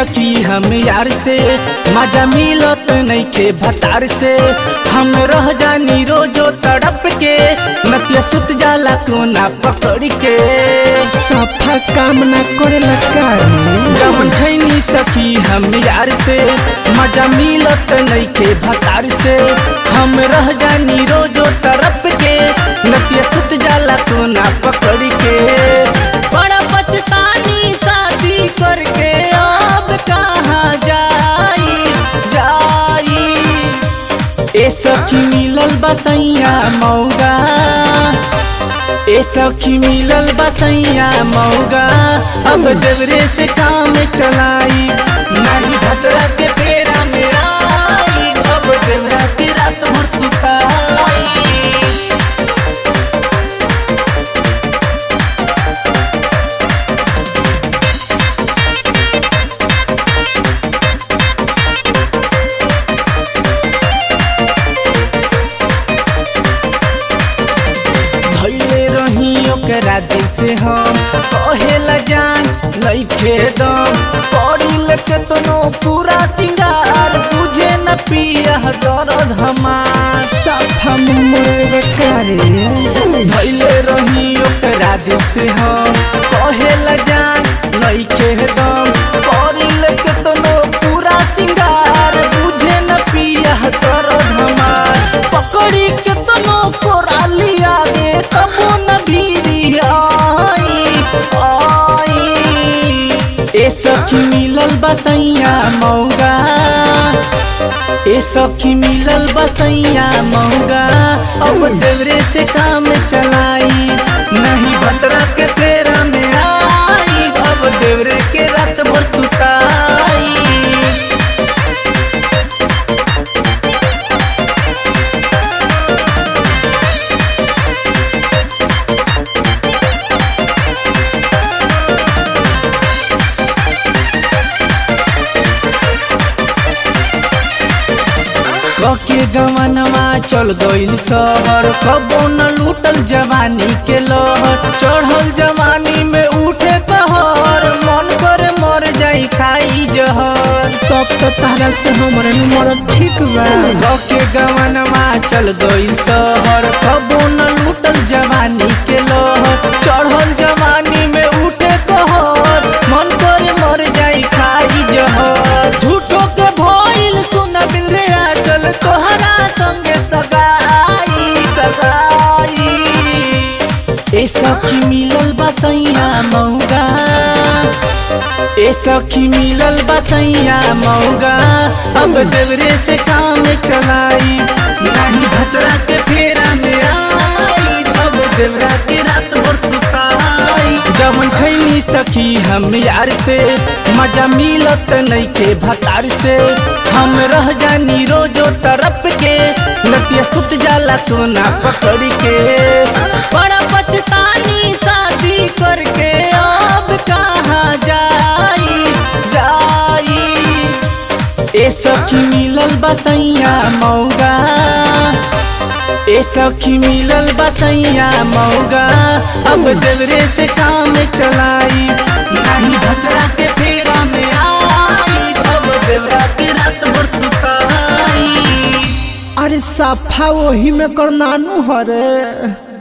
सकी हम यार से मजा मिलत नइखे भतार से हम रह जानी रोजो तड़प के नतिया सुत जाला कोना पकड़ के सफा काम ना करेला कारी जब खैनी सखी हम यार से मजा मिलत नइखे भतार से हम रह जानी रोजो तरफ के नतिया सुत जाला कोना पकड़ के बड़ा पछतानी शादी करके अब कहाँ जाई जाई ए सखी मिलल बसैया मौगा ए सखी मिलल बसैया मौगा अब देवरे से काम चलाई नहीं भतरा के फेरा मेरा अब देवरा के रात भर सुताई धैले रही ओकरा दिल से हम कहेला जान नइखे दम पड़ी केतनो पूरा सिंगार बुझे न पिया दर्द हमार सफा मुमर कारी धैले रही ओकरा दिल से हम कहेला जान नइखे दम पड़ी केतनो पूरा सिंगार बुझे न पिया दर्द हमार पकड़ी केतनो कोरा लिया दे तबो न भीरी आई आई ए सखी मिलल बसैया मौगा ए सखी मिलल बसैया मौगा अब देवरे से काम चलाई नहीं भतरा के फेरा में आई अब देवरे के रात भर सुताई कके गवनवा चल गइल शहर कबो न लूटल जवानी के लहर चढ़ल जवानी में उठे कहर मन करे मर जाई खाई जहर सब तो तारा से हमरे नंबर ठीक बा कके गवनवा चल गइल शहर कबो न लूटल जवानी के लहर चढ़ल जवानी में उठे कहर मन करे मर जाई खाई जहर झूठो के भइल सुन बिंद्रिया चल तोहरा संगे सगाई सगाई ए सखी मिलल बसैया मौगा ए सखी मिलल बसैया मौगा अब देवरे से काम चलाई नहीं भतरा के फेरा में आई अब देवरा के रात भर सुताई जवन खैनी सखी हम यार से मजा मिलत नइखे भतार से हम रह जानी रोजो तरफ के नतिया सुत जाला सोना पकड़ के बड़ा पछतानी शादी करके अब कहाँ जाई जाई ए सखी मिलल बसैया मौगा ए सखी मिलल बसैया मौगा अब देवरे से काम चलाई नहीं भतरा के फेरा में आई अब देवरा के रात भर सुताई अरे सफा वही में कर नानू हरे